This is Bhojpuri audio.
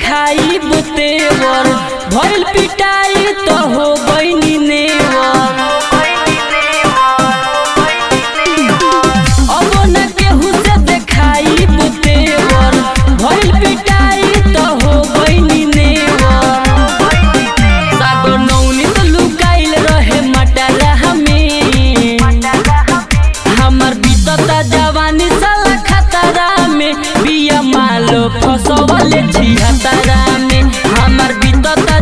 देखाई बुतेवर भइल पिटाई तो हो गईनी नेवर अब न केहू से देखाई बुतेवर भइल पिटाई तो हो गईनी नेवर सागो नौनी तो लुकाइल रहे मटरा हमें हमर बीतता जवानी साला खतरा में बिया मालो फसवले छिहतरा में हमर बीतता